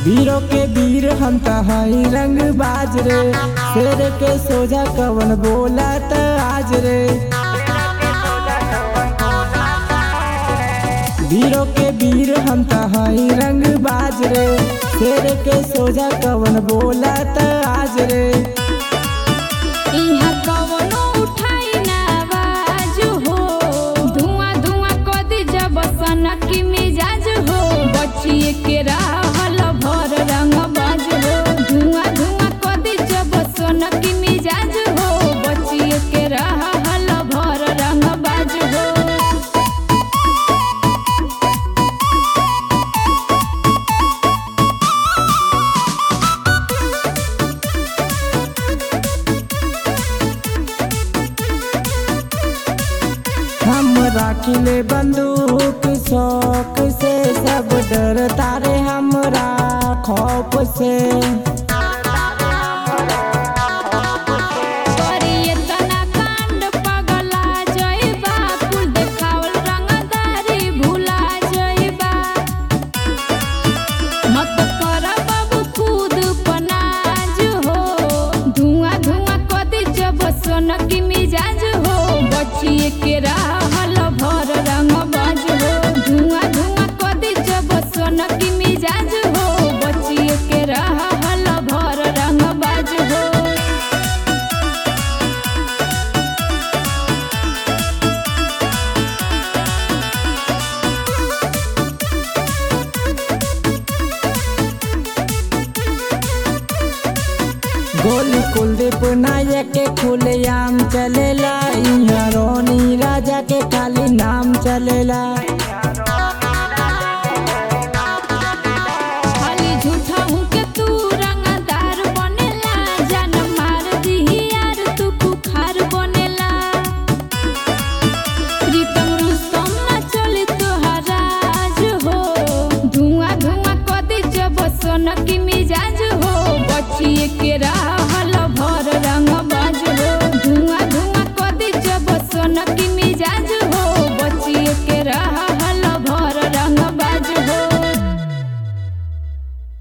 वीरों के वीर हम त हई रंग बाज रे शेर के सोझा कवन बोला त आज रे वीरों के वीर हम त हई रंग बाज रे शेर के सोझा कवन बोला त आज रे इहा कवनो उठाई ना आवाज हो धुआं धुआं कदी जब सनक मिजाज हो बचिए के रहल भर रंग बाज हो धुआं धुआं कदी जब सनक मिजाज हो बचिए के रहल भर रंग बाज हो हम राखिले बंदूक शौक से सब डर तारे हमरा खौफ से करिए तना कांड पगला जइबा कुल देखावल रंगदारी भुला जइबा मत कर बाबू खुद पनाज हो धुआं धुआं कदी जब सोनक मिजाज हो बचिए के रहल भर रंग बाज हो धुआं धुआं कदी जब सोनक मिजाज हो बचिए के रहल भर रंग बाज हो गोली कुलदीप नायक के खुलेआम चलेला इहाँ रोनी राजा के खाली नाम चलेला खाली झूठा हूँ के तू रंगदार बनेला जान मार दिही यार तू कुखार बनेला प्रीतम रुस्तम ना चली तोहराज हो धुआं धुआं कदी जब सोनक मिजाज हो बचिए के रह